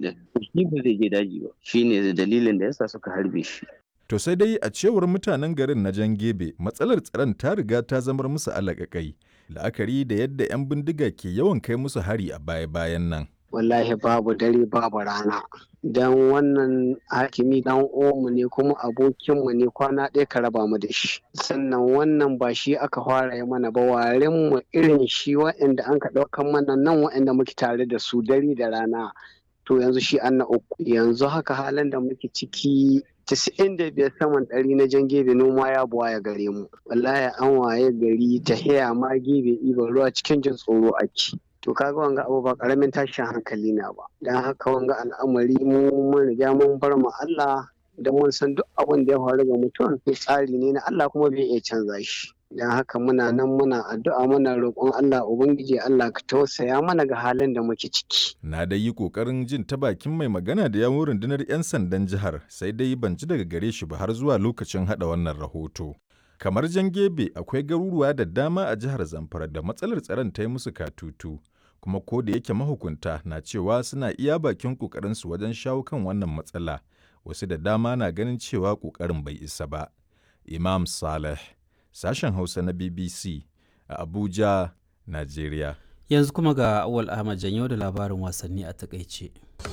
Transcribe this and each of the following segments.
din shi ba zai je daji ba shine dalilin da yasa suka harbe shi To sai dai a cewar mutanen garin na Jan Gebe matsalar tsaron ta riga ta zamar musu alaƙaƙai la'akari da yadda 'yan bindiga ke yawan kai musu hari a baya-bayan nan. wallahi babu dare babu rana don wannan hakimi dan omu ne kuma abokinmu ne kwana ɗaya ka raba mu da shi sannan wannan ba shi aka fara yi mana ba warin mu irin shi wa'anda an ka ɗaukan mana nan wa'anda muke tare da su dare da rana to yanzu shi an na uku yanzu haka halin da muke ciki Tisa'in da biyar saman ɗari na jan gebe noma ya buwa ya gare mu wallahi an waye gari ta haya ma gebe ɗiban ruwa cikin jin tsoro ake to kaga wanga abu ba karamin tashin hankali na ba dan haka wanga al'amari mu mun riga mun bar mu Allah da mun san duk abin da ya faru ga mutum to tsari ne na Allah kuma bai iya canza shi dan haka muna nan muna addu'a muna roƙon Allah ubangiji Allah ka tausaya mana ga halin da muke ciki Na dai yi ƙoƙarin jin ta bakin mai magana da yawon rundunar 'yan sandan jihar sai dai ban ji daga gare shi ba har zuwa lokacin haɗa wannan rahoto. Kamar jan gebe akwai garuruwa da dama a jihar Zamfara da matsalar tsaron ta yi musu katutu. kuma ko da yake mahukunta na cewa suna iya bakin ƙoƙarinsu wajen shawo kan wannan matsala wasu da dama na ganin cewa ƙoƙarin bai isa ba imam saleh sashen hausa na bbc a abuja najeriya yanzu kuma ga awal ahmad janyo da labarin wasanni a takaice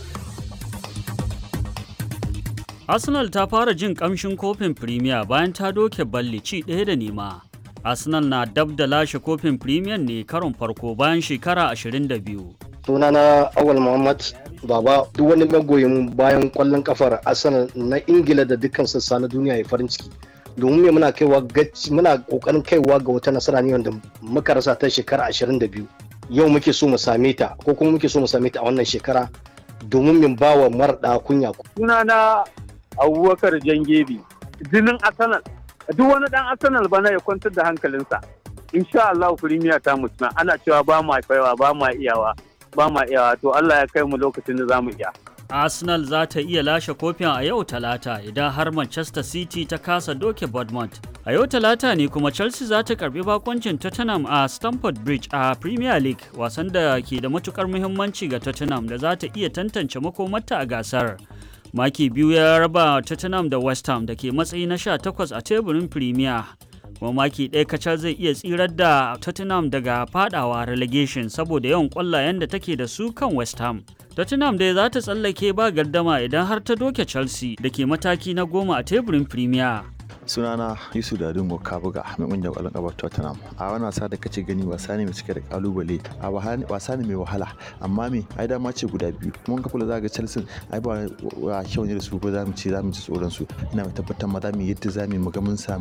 arsenal ta fara jin kamshin kofin premier bayan ta doke balli ci ɗaya da nema Arsenal na dab da lashe kofin Premier ne karon farko bayan shekara 22. Sunana Awal Muhammad Baba duk wani magoyin bayan kwallon kafar Arsenal na Ingila da dukkan sassa na duniya ya farin ciki. Domin me muna kaiwa gaci muna kokarin kaiwa ga wata nasara ne wanda muka rasa ta shekara 22. Yau muke so mu same ta ko kuma muke so mu same ta a wannan shekara domin min bawa marɗa kunya. Sunana Abubakar Jangebi jinin Arsenal duk wani dan arsenal bana ya kwantar da hankalinsa insha Allah firimiya ta mutuna ana cewa ba ma kaiwa ba ma iyawa ba ma iyawa to Allah ya kai mu lokacin da zamu iya Arsenal za ta iya lashe kofin a yau talata idan har Manchester City ta kasa doke Bournemouth. A yau talata ne kuma Chelsea za ta karbi bakoncin Tottenham a Stamford Bridge a Premier League wasan da ke da matukar muhimmanci ga Tottenham da za ta iya tantance makomarta a gasar. maki biyu ya raba tottenham da west ham da ke matsayi na 18 a teburin premier kuma maki ɗaya kacal zai iya tsirar da tottenham daga fadawa relegation saboda yawan ƙwallayen da take da su kan west ham tottenham dai za ta tsallake ba gardama idan har ta doke chelsea da ke mataki na goma a teburin premier sunana yusuf dadin kabuga mai kungiyar kwallon kafa tottenham a wani wasa da kace gani wasa ne mai cike da kalubale a wasa ne mai wahala amma me ai dama ce guda biyu mun ka kula zaga chelsea ai ba wa kyau ne da su ko zamu ce zamu ci tsoron su ina mai tabbatar ma zamu yadda zamu mu ga mun samu